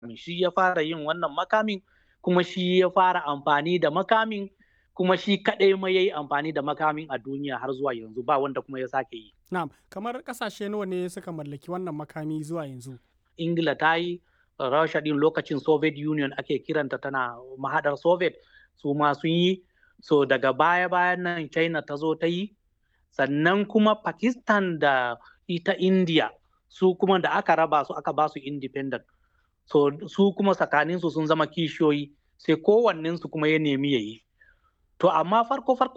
shi ya fara yin wannan makamin kuma shi ya fara amfani da makamin kuma shi kaɗai ma ya yi amfani da makamin a duniya har zuwa yanzu ba wanda kuma ya sake yi. Na'am, kamar ƙasashe nawa ne suka mallaki wannan makami zuwa yanzu? Ingila ta yi, Rasha din lokacin Soviet Union ake kiranta tana mahadar Soviet su ma sun yi, so daga baya-bayan nan China ta zo ta yi, sannan kuma Pakistan da ita India su kuma da aka raba su aka ba su independent. So su kuma tsakaninsu sun zama kishiyoyi sai kowannensu kuma ya nemi ya yi. To amma farko farko